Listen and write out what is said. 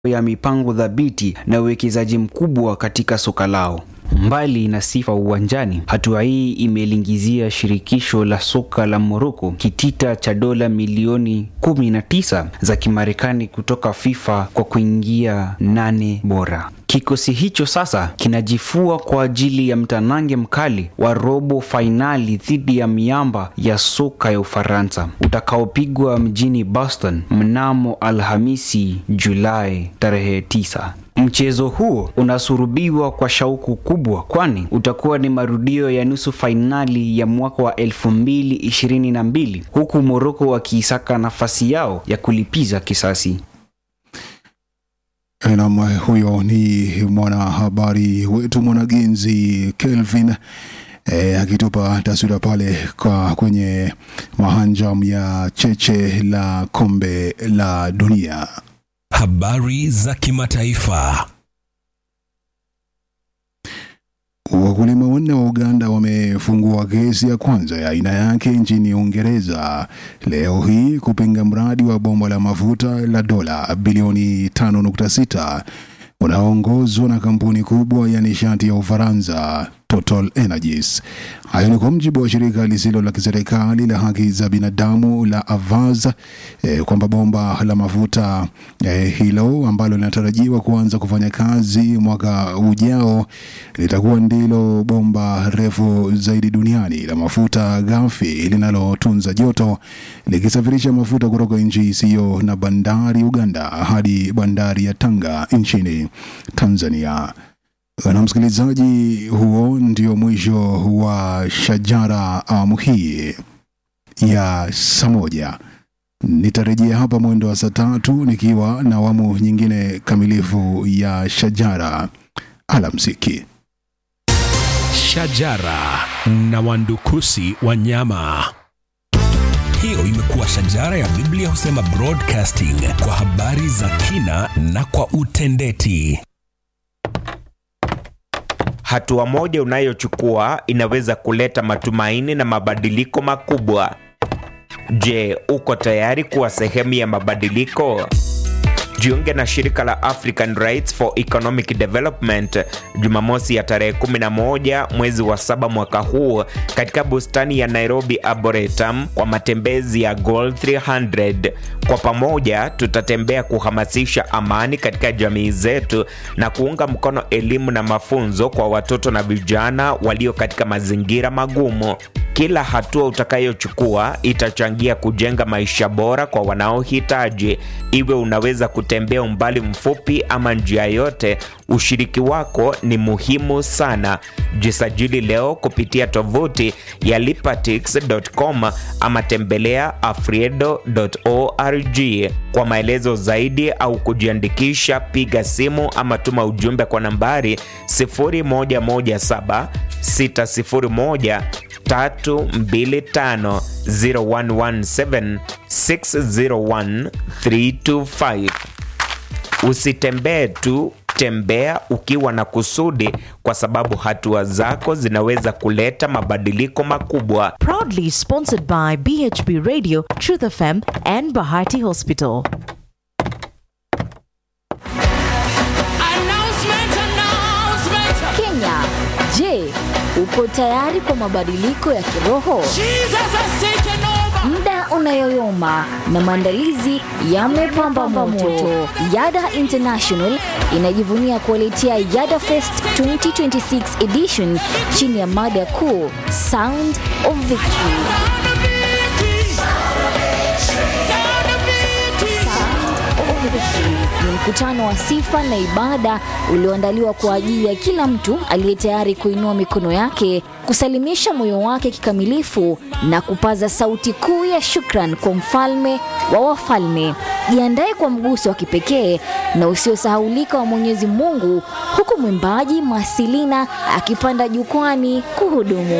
ya mipango thabiti na uwekezaji mkubwa katika soka lao. Mbali na sifa uwanjani, hatua hii imelingizia shirikisho la soka la Morocco kitita cha dola milioni 19 za Kimarekani kutoka FIFA kwa kuingia nane bora. Kikosi hicho sasa kinajifua kwa ajili ya mtanange mkali wa robo fainali dhidi ya miamba ya soka ya Ufaransa utakaopigwa mjini Boston mnamo Alhamisi Julai tarehe 9. Mchezo huo unasurubiwa kwa shauku kubwa, kwani utakuwa ni marudio ya nusu fainali ya mwaka wa 2022 huku Morocco wakiisaka nafasi yao ya kulipiza kisasi. Nam, huyo ni mwanahabari wetu mwanagenzi Kelvin e, akitupa taswira pale kwa kwenye mahanjam ya cheche la kombe la dunia. Habari za kimataifa. Wakulima wanne wa Uganda wamefungua kesi ya kwanza ya aina yake nchini Uingereza leo hii kupinga mradi wa bomba la mafuta la dola bilioni 5.6 unaoongozwa na kampuni kubwa ya nishati ya Ufaransa Total Energies. Hayo ni kwa mjibu wa shirika lisilo la kiserikali la haki za binadamu la Avaz eh, kwamba bomba la mafuta eh, hilo ambalo linatarajiwa kuanza kufanya kazi mwaka ujao litakuwa ndilo bomba refu zaidi duniani la mafuta ghafi linalotunza joto likisafirisha mafuta kutoka nchi isiyo na bandari Uganda hadi bandari ya Tanga nchini Tanzania. Na msikilizaji, huo ndio mwisho wa Shajara awamu hii ya saa moja. Nitarejea hapa mwendo wa saa tatu nikiwa na awamu nyingine kamilifu ya Shajara. Alamsiki. Shajara na wandukusi wanyama. Hiyo imekuwa Shajara ya Biblia husema broadcasting kwa habari za kina na kwa utendeti. Hatua moja unayochukua inaweza kuleta matumaini na mabadiliko makubwa. Je, uko tayari kuwa sehemu ya mabadiliko? Jiunge na shirika la African Rights for Economic Development Jumamosi ya tarehe 11 mwezi wa saba mwaka huu katika bustani ya Nairobi Arboretum kwa matembezi ya Goal 300. Kwa pamoja tutatembea kuhamasisha amani katika jamii zetu na kuunga mkono elimu na mafunzo kwa watoto na vijana walio katika mazingira magumu. Kila hatua utakayochukua itachangia kujenga maisha bora kwa wanaohitaji. Iwe unaweza kutembea umbali mfupi ama njia yote, ushiriki wako ni muhimu sana. Jisajili leo kupitia tovuti ya lipatix.com ama tembelea afriedo.org. Kwa maelezo zaidi au kujiandikisha, piga simu ama tuma ujumbe kwa nambari 0117 601 325 0117 601 325. Usitembee tu, tembea ukiwa na kusudi, kwa sababu hatua zako zinaweza kuleta mabadiliko makubwa. Proudly sponsored by BHB Radio, Truth FM, and Bahati Hospital. Kenya, je, uko tayari kwa mabadiliko ya kiroho? Muda unayoyoma na maandalizi yamepamba moto. Yada International inajivunia kuwaletea Yada Fest 2026 edition chini ya mada kuu Sound of Victory. Ni mkutano wa sifa na ibada ulioandaliwa kwa ajili ya kila mtu aliye tayari kuinua mikono yake, kusalimisha moyo wake kikamilifu na kupaza sauti kuu ya shukran kwa mfalme wa wafalme. Jiandae kwa mguso wa kipekee na usiosahaulika wa Mwenyezi Mungu, huku mwimbaji Masilina akipanda jukwani kuhudumu.